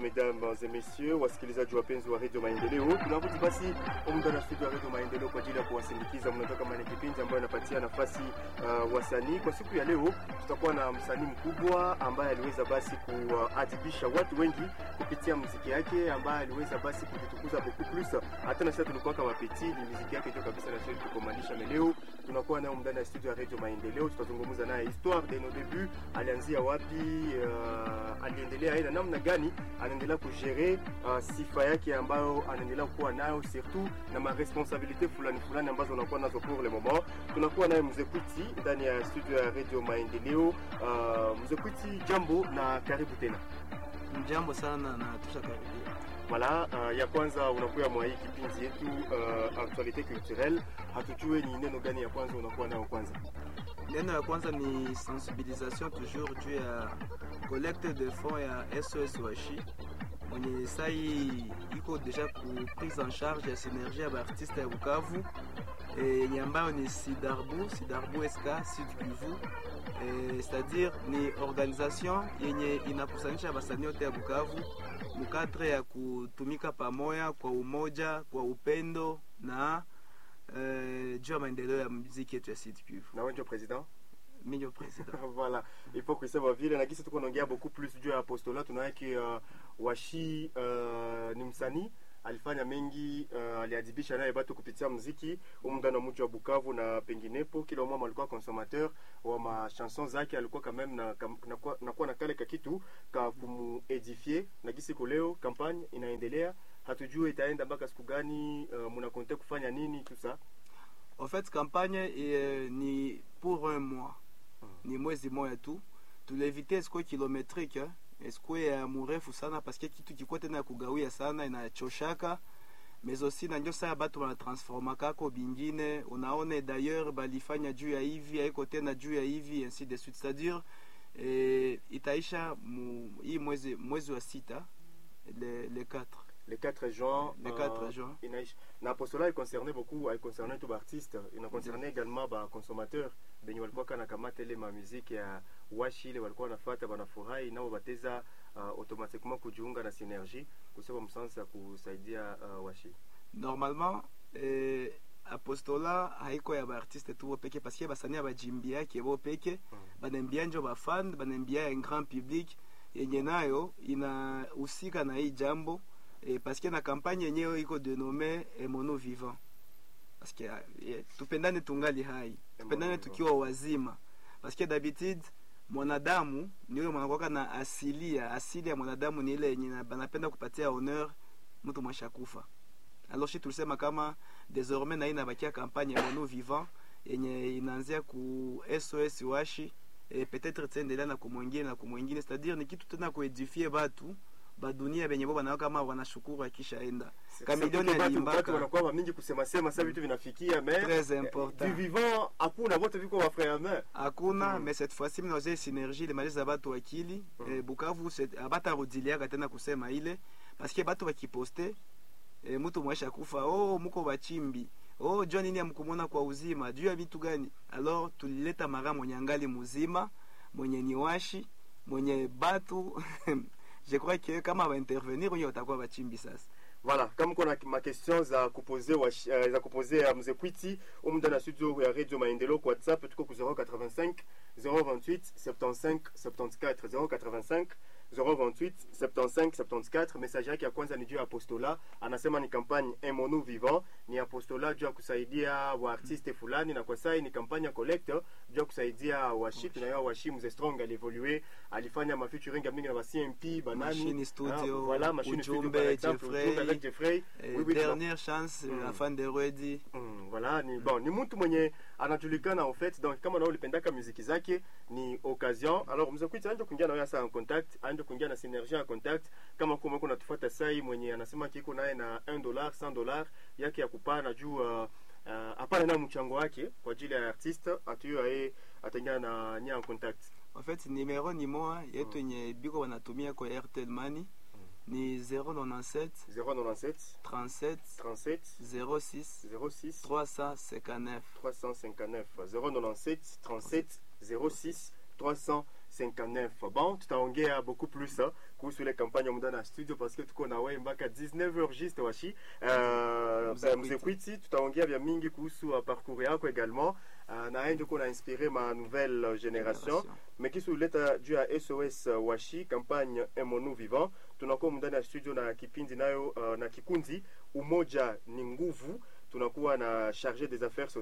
mesdames et messieurs, wasikilizaji wapenzi wa redio Maendeleo, tunarudi basi muda na studio ya redio Maendeleo kwa ajili ya kuwasindikiza. Mnajua kama ni kipindi ambayo inapatia nafasi uh, wasanii. Kwa siku ya leo tutakuwa na msanii mkubwa ambaye aliweza basi kuadhibisha watu wengi kupitia muziki yake, ambaye aliweza basi kujitukuza beaucoup plus. Hata na sasa tulikuwa kama peti, ni muziki yake ndio kabisa na sisi tukomalisha leo. Tunakuwa nayo ndani ya studio ya redio Maendeleo, tutazungumza naye histoire de nos débuts, alianzia wapi, uh, aliendelea aina namna gani anaendelea kugere uh, sifa yake ambayo anaendelea kuwa nayo surtout na maresponsabilite fulani fulani ambazo unakuwa nazo pour le moment. Tunakuwa naye mzee Kwiti ndani ya studio ya Radio Maendeleo. Uh, mzee Kwiti, jambo na karibu tena. Mjambo sana na tushakaribia. Voilà, uh, ya kwanza unakuwa mwa hii kipindi yetu uh, actualité culturelle. Hatujue ni neno gani ya kwanza unakuwa nayo kwanza? Neno ya kwanza ni sensibilisation toujours juu ya collecte de fonds ya SOS Washi mwenye sai iko deja ku prise en charge ya synergie ya baartiste ya Bukavu yenye ambayo ni Sidarbu Sidarbu SK Sud Kivu e, c'est-à-dire ni organisation yenye inakusanisha basanii yote ya Bukavu mukadre ya kutumika pamoja kwa umoja, kwa upendo na uh, juu ya maendeleo ya muziki yetu ya Sud Kivu. Na wewe ndio president? Mimi ndio president. voilà, il faut kusema vile na kisi tuko naongea beaucoup plus juu ya apostolat. Tunaweke uh, Washi uh, ni msanii alifanya mengi uh, aliadibisha naye batu kupitia muziki umda na mji wa Bukavu na penginepo. Kila mmoja alikuwa consommateur wa ma chanson zake, alikuwa quand même na nakuwa na, na, na kale ka kitu ka kumuedifie na gisi leo kampagne inaendelea, hatujue itaenda mpaka siku gani. Uh, muna konte kufanya nini tout ça? En fait campagne eh, ni pour un mois ni mwezi moja tu, tulievite siko kilometrique eh? esikuwe ya murefu sana paske kitu kikuwa tena ya kugawia sana inachoshaka mais aussi na ndio saa batu wanatransformakako bingine unaone d'ailleurs balifanya juu ya hivi haiko tena juu ya hivi ainsi de suite c'est-à-dire eh, itaisha mu, hii mwezi mwezi wa sita le, le 4 le 4 juin le 4 juin inaisha na apostola il concernait beaucoup il concernait tout artiste il concernait également ba consommateur benye walikuwa kana kamata ile ma musique ya washi ile walikuwa wanafuata banafurahi nao bateza uh, automatiquement kujiunga na synergie kusema msansa ya kusaidia uh, washi normalement eh, apostola haiko ya baartiste tu bo peke paske basani ya bajimbiake bo peke Mm. banaimbia njo bafan banaimbia ya grand public yenye nayo inahusika na hii jambo eh, paske na kampagne yenyewe iko denome emono vivant paske eh, tupendane tungali hai tupendane vivant. tukiwa wazima paske d'habitude mwanadamu ni yule mwanakwaka na asilia asili ya mwanadamu ni ile yenye na- banapenda kupatia honneur mtu mwashakufa alors shi tulisema kama désormais na hii inabakia kampagne mono vivant yenye inaanzia ku SOS washi e, peut-être tutaendelea na kumwingine na kumwingine c'est-à-dire ni kitu tena kuedifie batu badunia benye bo banao kama wanashukuru akishaenda Kamilioni Surtout batu- aliimbaka. batu wanakuwa mingi kusema sema sasa vitu vinafikia mais Très eh, important. du vivant hakuna wote viko wa frère main hakuna Mm. mais cette fois-ci mnaoze synergie limaliza batu akili Mm. eh, Bukavu c'est- abatarudiliaka tena kusema ile paske batu bakiposte eh, mtu mwesha kufa oh muko bachimbi oh jua nini amkumona kwa uzima juu ya vitu gani alors tulileta mara mwenye angali muzima mwenye ni washi mwenye batu je crois que kama baintervenir wenye watakuwa bachimbi sasa Voilà, kama kuna ma question za kupoze wa, uh, za kupoze ya mzee Kwiti umda na studio ya Radio Maendeleo kwa WhatsApp tuko ku 085 028 75 74 085 028 75 74. Message yake ya kwanza ni juu ya apostola, anasema ni kampagne Un Mono Vivant, ni apostola juu ya kusaidia waartiste fulani, na kwa sai ni kampagne ya collector juu ya kusaidia washi. Tunayoa washi mzee Strong alievolue, alifanya ma featuring mingi na ba CMP banani Machine Studio, voilà, machine studio Ujumbe, par exemple, Jeffrey. Ujumbe avec Jeffrey. eh, Oui, oui, dernière chance Mm. la fan de Redi Mm, voilà ni bon ni mtu mwenye anajulikana en fait donc kama nao ulipendaka muziki zake ni occasion alors mzee kwita anje kuingia na wewe sasa en contact anje kuingia na synergie en contact kama kuma kuna tufuata sai mwenye anasema kiko naye na 1 dollar 100 dollar yake ya kupana juu uh, uh, hapana na mchango wake kwa ajili ya artiste atuyo aye ataingia na nia en contact En fait, numéro ni moja yetu yenye biko wanatumia kwa Airtel Money ni 097 097 37 37 06 06 359 359 097 37 06 359 59 bon tutaongea beaucoup plus uh, kuhusu ile kampanya muda na studio parce que tuko na wewe mpaka 19h juste washi uh, Mzee mzee kwiti tutaongea vya mingi kuhusu uh, parcours yako également uh, na yeye ndio kuna inspiré ma nouvelle uh, génération mais kisu uleta juu ya SOS uh, washi campagne Emonu vivant tunakuwa ndani ya studio na kipindi nayo uh, na kikundi umoja ni nguvu tunakuwa na chargé des affaires